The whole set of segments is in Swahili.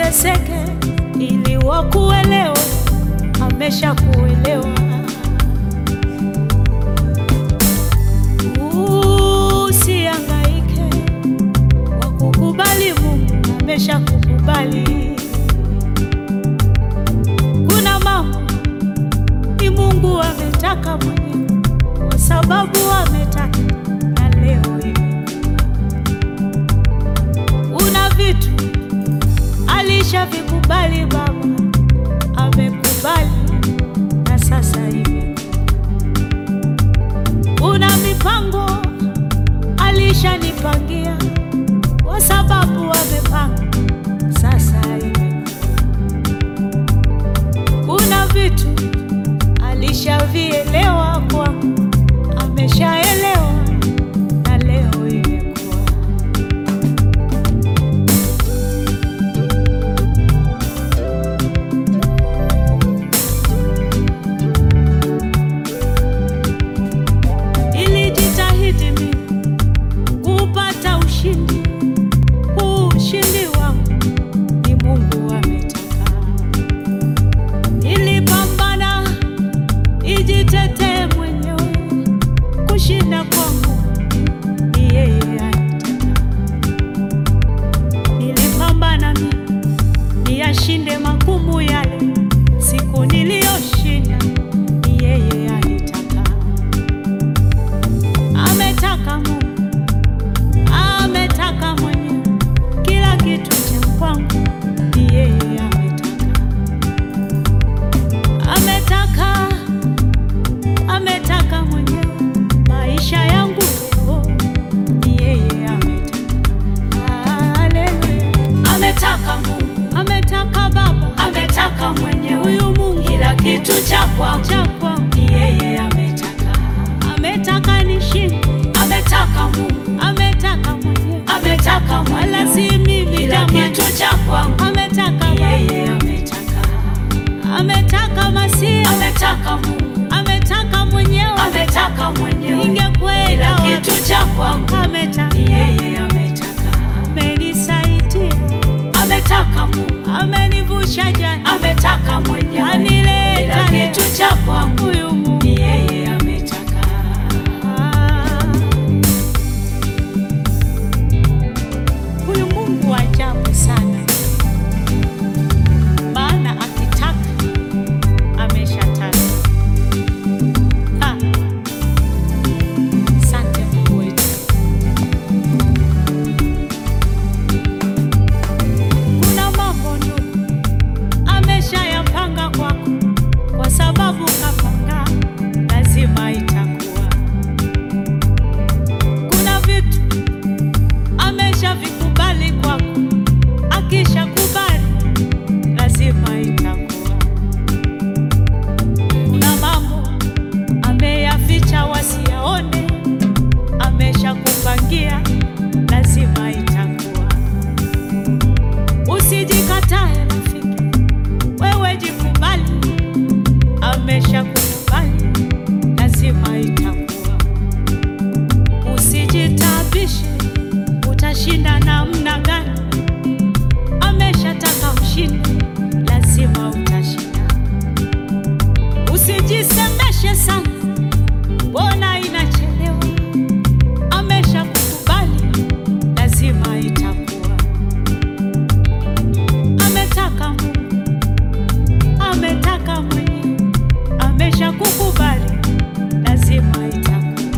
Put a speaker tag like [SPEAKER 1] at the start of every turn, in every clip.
[SPEAKER 1] uteseke ili wakuelewe, amesha kuelewa. Usihangaike kwa kukubali, Mungu amesha kukubali. Kuna mambo ni Mungu ametaka mwenyewe, kwa sababu ametaka na leo hivi. Una vitu alishavikubali, Baba amekubali na sasa hivi. Una mipango alishanipangia, kwa sababu amepanga sasa hivi. Kuna vitu alishavielewa kwangu, ameshaelewa na leo imekuwa. Nilijitahidi mimi kupata ushindi, huu ushindi wangu ni Mungu ametaka. Nilipambana nijitetee mwenyewe, kushinda kwangu ni yeye alitaka. Nilipambana mimi niyashinde magumu yale, siku niliyoshinda ni yeye alitaka. Ametaka Mungu, ametaka mwenyewe, kila kitu cha kwangu ni yeye ametaka. Ametaka, ametaka mwenyewe, maisha yangu leo ni yeye ametaka. Haleluya.
[SPEAKER 2] Ametaka Mungu,
[SPEAKER 1] Ametaka Baba,
[SPEAKER 2] ametaka mwenyewe,
[SPEAKER 1] huyu Mungu
[SPEAKER 2] kila kitu cha kwangu
[SPEAKER 1] cha kwangu,
[SPEAKER 2] ni yeye ametaka.
[SPEAKER 1] ametaka nishinde,
[SPEAKER 2] Ametaka Mungu,
[SPEAKER 1] ametaka mwenyewe,
[SPEAKER 2] ametaka
[SPEAKER 1] wala
[SPEAKER 2] mwenyewe,
[SPEAKER 1] si mimi
[SPEAKER 2] kila
[SPEAKER 1] jamani.
[SPEAKER 2] kitu cha kwangu
[SPEAKER 1] Ametaka
[SPEAKER 2] ni
[SPEAKER 1] Baba,
[SPEAKER 2] yeye ametaka.
[SPEAKER 1] ametaka Masia,
[SPEAKER 2] Ametaka Mungu,
[SPEAKER 1] ametaka mwenyewe,
[SPEAKER 2] ametaka mwenyewe,
[SPEAKER 1] ningekwenda
[SPEAKER 2] kila kitu
[SPEAKER 1] wapi?
[SPEAKER 2] cha kwangu
[SPEAKER 1] Ametaka,
[SPEAKER 2] ni yeye ametaka.
[SPEAKER 1] amenisaidia,
[SPEAKER 2] Ametaka Mungu,
[SPEAKER 1] amenivusha jana,
[SPEAKER 2] ametaka mwenyewe,
[SPEAKER 1] anileta
[SPEAKER 2] kila
[SPEAKER 1] leo.
[SPEAKER 2] kitu cha kwangu
[SPEAKER 1] Huyu Mungu
[SPEAKER 2] ni yeye ametaka.
[SPEAKER 1] Ah. Huyu Mungu wa ajabu sana, maana akitaka ameshataka. Ah. Asante Mungu wetu. Kuna mambo ndugu ameshayapanga kwako, kwa sababu kapanga, lazima itakuwa. Kuna vitu ameshavikubali kwako, akishakubali lazima itakuwa. Kuna mambo ameyaficha wasiyaone, ameshakupangia, lazima itakuwa. Usijikatae rafiki, wewe jikubali, ameshakukubali, lazima itakuwa. Usijitabishe, utashinda namna gani? Ameshataka ushinde, lazima utashinda. Usijisemeshe sana, mbona inachelewa? Ameshakukubali, lazima itakuwa. Ametaka Mungu, ametaka mwenyewe, ameshakukubali, lazima itakuwa.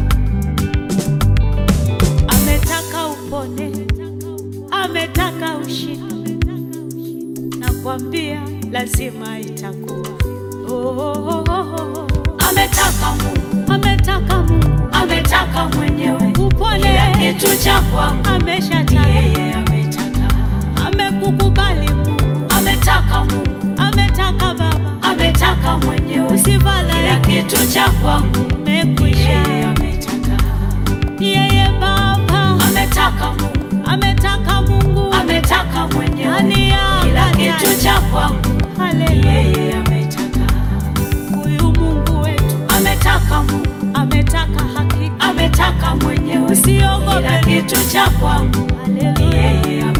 [SPEAKER 1] Ametaka upone, ametaka ushinde, nakwambia lazima itakuwa. Oh, oh, oh, oh.
[SPEAKER 2] Ametaka Mungu,
[SPEAKER 1] Ametaka Mungu
[SPEAKER 2] ametaka mwenyewe,
[SPEAKER 1] upone,
[SPEAKER 2] kila kitu cha kwangu ni
[SPEAKER 1] ameshataka,
[SPEAKER 2] yeye ametaka.
[SPEAKER 1] amekukubali Mungu,
[SPEAKER 2] Ametaka Mungu,
[SPEAKER 1] ametaka Baba,
[SPEAKER 2] ametaka mwenyewe, kila
[SPEAKER 1] usifadhaike,
[SPEAKER 2] kitu cha kwangu ni yeye
[SPEAKER 1] umekwisha.
[SPEAKER 2] ametaka.
[SPEAKER 1] Yeye Baba
[SPEAKER 2] Ametaka Mungu,
[SPEAKER 1] ametaka Mungu
[SPEAKER 2] ametaka mwenyewe,
[SPEAKER 1] ndani
[SPEAKER 2] kila
[SPEAKER 1] ya
[SPEAKER 2] kitu cha kwangu ni
[SPEAKER 1] Haleluya,
[SPEAKER 2] yeye ametaka.
[SPEAKER 1] huyu Mungu wetu
[SPEAKER 2] Ametaka Mungu,
[SPEAKER 1] ametaka hakika,
[SPEAKER 2] ametaka mwenyewe, kila
[SPEAKER 1] usiogope.
[SPEAKER 2] kitu cha kwangu ni
[SPEAKER 1] Haleluya.
[SPEAKER 2] yeye